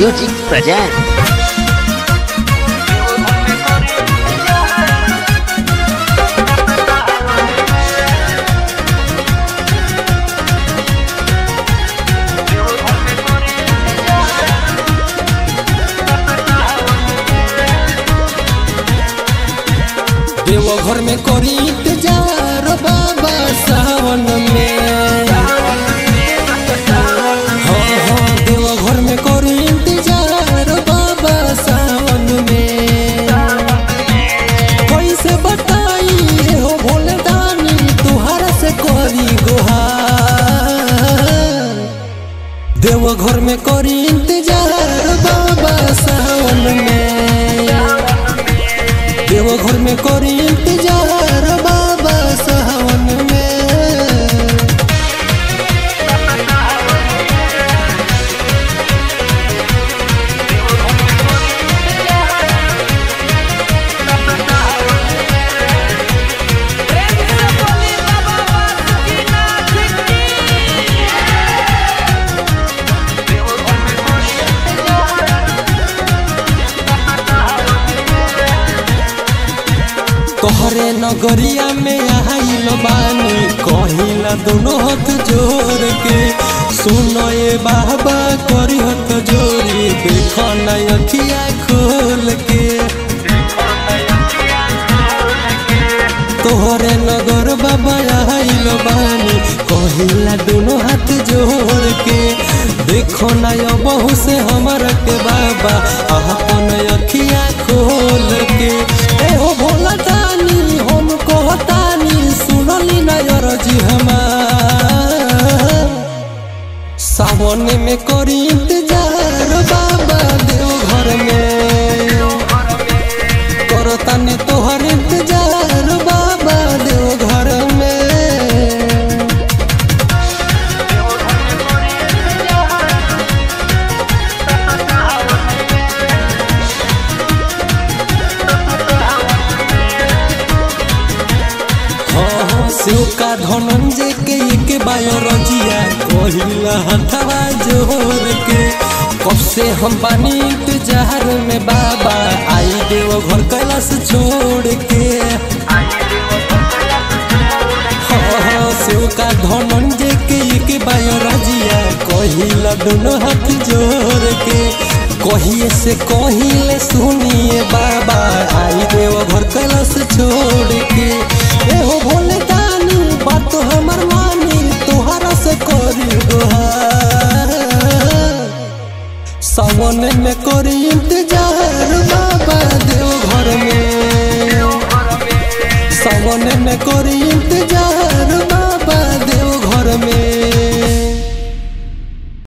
Music present. Deoghar में करी इंतजार बाबा सावन में हाँ हाँ देवघर में करी इंतजार बाबा सावन में कैसे बताई हो भोले दानी तुहरा से करी गुहार देवघर में करी इंतजार बाबा सावन में देवघर में करी इंतजार बाबा सावन में तोहरे नगरिया में आइल बानी कहिला दोनों हाथ जोड़ के सुनो ये बाबा करी हाथ जोड़ी देखो ना अखिया खोल के तोहरे नगर बाबा आइल बानी कहिला दोनों हाथ जोड़ के देखो ना यो बहु से हमर के बाबा अपन अखिया खोल के ए हो भोला दानी हम कहतानी सुनली ना अरजी हमार सावन में करी इंतजार बाबा देव घर में करतानी तोहर इंतजार बाबा देव घर में हाँ हाँ शिव का धनंजय के एक बायोलॉजिया कहिला हथवा जोर के कब से हम पानी इंतजार में बाबा आई देव घर कैलाश छोड़ के हाँ हाँ शिव का धनंजय के एक बायोलॉजिया कहिला दोनों हाथ जोड़ के कहिए से कहिले सुनिए बाबा आई देव घर कैलाश छोड़ के ए हो भोले दानी बात हमर मानी तोहरा से करी गुहार सावन में करी इंतजार बाबा देव घर में सावन में करी इंतजार बाबा देव घर में